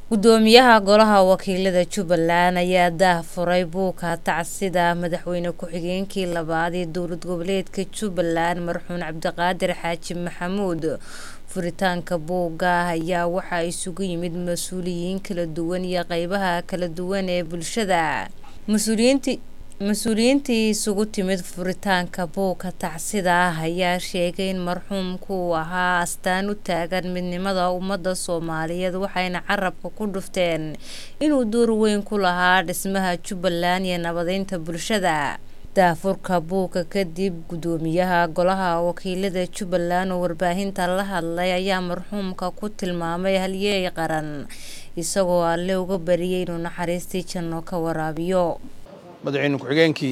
gudoomiyaha golaha wakiilada jubbaland ayaa daahfuray buuka tacsida madaxweyne ku-xigeenkii labaad ee dowlad goboleedka jubbaland marxuun cabdiqaadir xaaji maxamuud furitaanka buugga ayaa waxaa isugu yimid mas-uuliyiin kala duwan iyo qeybaha kala duwan ee bulshada mas-uuliyiintii mas-uuliyiintii isugu timid furitaanka buugka tacsida ah ayaa sheegay in marxuumku uu ahaa astaan u taagan midnimada ummadda soomaaliyeed waxayna carabka ku dhufteen inuu door weyn ku lahaa dhismaha jubbaland iyo nabadeynta bulshada daafurka buugga kadib gudoomiyaha golaha wakiilada jubbaland oo warbaahinta la hadlay ayaa marxuumka ku tilmaamay halyeey qaran isagoo alle uga bariyay inuu naxariistii janno ka waraabiyo madaxweyne ku-xigeenkii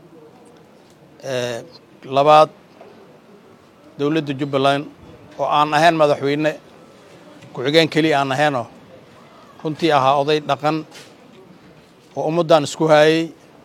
labaad dowladda jubbaland oo aan ahayn madaxweyne ku-xigeen keliya aan ahaynoo runtii ahaa oday dhaqan oo ummaddan isku haayey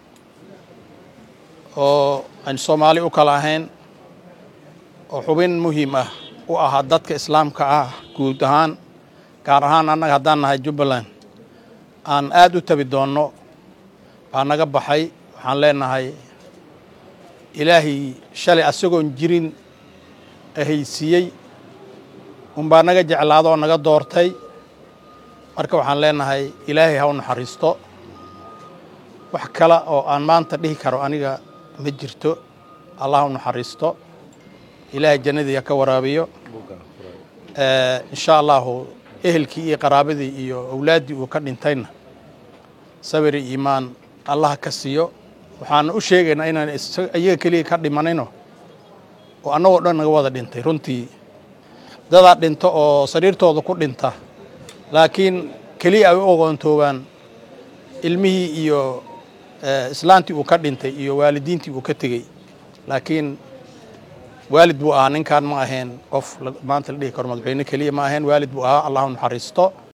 oo aan soomaali u kala ahayn oo xubin muhiim ah u ahaa dadka islaamka ah guud ahaan gaar ahaan annaga haddaan nahay jubbaland aan aad u tabi doonno baa naga baxay waxaan leenahay ilaahay shalay asagoon jirin ahaysiiyey unbaa naga jeclaado oo naga doortay marka waxaan leenahay ilaahay ha u naxariisto wax kale oo aan maanta dhihi karo aniga ma jirto allah ha u naxariisto ilaahay jannadii ha ka waraabiyo insha allahu ehelkii iyo qaraabadii iyo awlaaddii uu ka dhintayna sabiri iimaan allah ka siiyo waxaana u sheegaynaa inaan iyaga keliya ka dhimanayno oo annagoo dhan naga wada dhintay runtii dadaa dhinto oo sariirtooda ku dhinta laakiin keliya ay u ogoontoobaan ilmihii iyo islaantii uu ka dhintay iyo waalidiintii uu ka tegey laakiin waalid buu ahaa ninkan ma ahayn qof maanta la dhihi karo madaxweyne keliya ma ahayn waalid buu ahaa allah u naxariisto